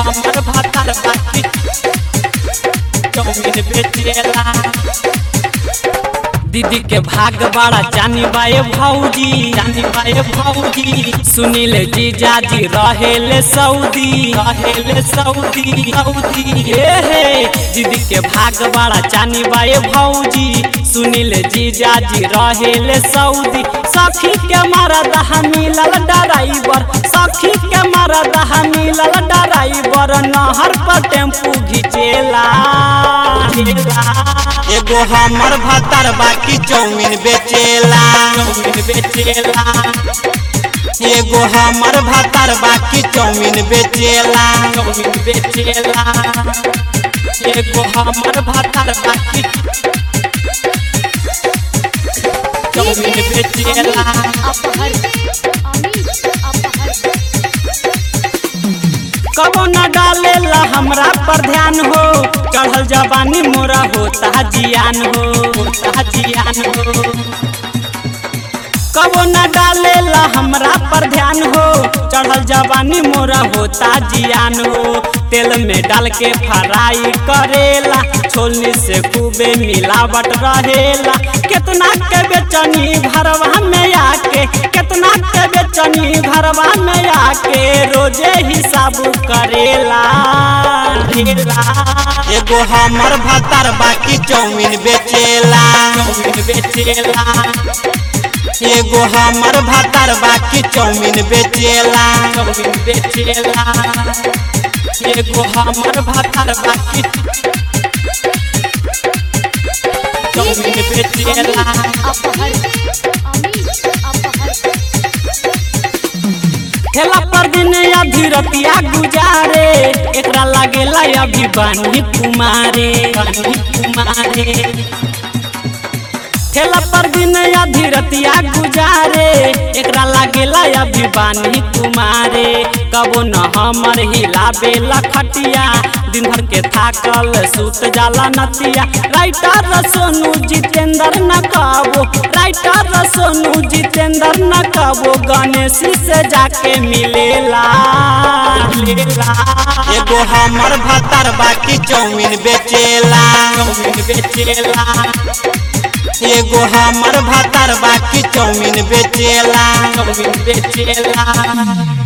हमर भातार बाकी चौमिन बेचेला दीदी के भाग बड़ा जानी बाए भौजी जानी बाए भौजी सुनील जीजा जी रहेले सऊदी रहेले सऊदी सऊदी हे हे दीदी के भाग बड़ा जानी बाए भौजी सुनील जीजा जी रहेले सऊदी सखी के मरद मिलल ड्राइवर सखी के मरद मिलल ड्राइवर नहर पर टेम्पू घिचेला एगो हमर भातार बाकी चौमिन बेचेला चौमिन बेचेला एगो हमर भातार बाकी चौमिन बेचेला चौमिन बेचेला एगो हमर भातार बाकी चौमिन बेचेला अपहर अमित अपहर कबो न डालेला हमरा पर ध्यान हो चढ़ल जवानी मोरा होता जियान हो होता जियान हो कबो न डालेला हमरा पर ध्यान हो चढ़ल जवानी मोरा होता जियान हो तेल में डाल के फ्राई करेला छोलनी से खूबे मिलावट रहेला कितना के बेचनी घरवा में आके कितना के बेचनी घरवा में आके रोजे हिसाब करेला एगो हमर भातार बाकी चौमिन बेचेला चौमिन बेचेला एगो हमर भातार बाकी चौमिन बेचेला चौमिन बेचेला एगो हमर भातार बाकी चौमिन बेचेला अपहर अमित अपहर ठेला पर दिन अभी रतिया गुजारे एकरा लागेला अभी बानी कुमारे बानी कुमारे ठेला पर दिन अभी रतिया गुजारे एकरा लागेला अभी बानी कुमारे कबो न हमर हिलाबे लखटिया दिन भर के थाकल सुत जाला नतिया राइटर सोनू जितेंद्र न कबो राइटर सोनू जितेंद्र न कबो गणेश से जाके मिलेला मिलेला एगो हमर भातार बाकी चौमिन बेचेला चौमिन बेचेला एगो हमर भातार बाकी चौमिन बेचेला चौमिन बेचेला